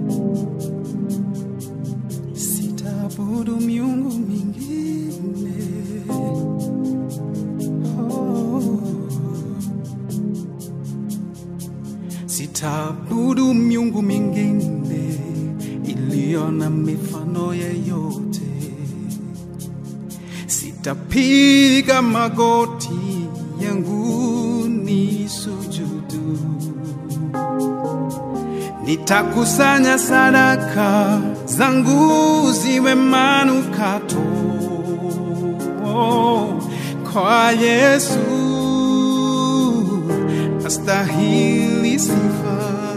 sitaabudu miungu mingine oh. sitaabudu miungu mingine iliyo na mifano yeyote sitapiga magoti yangu ni sujudu nitakusanya sadaka zangu ziwe manukato kwa Yesu astahili sifa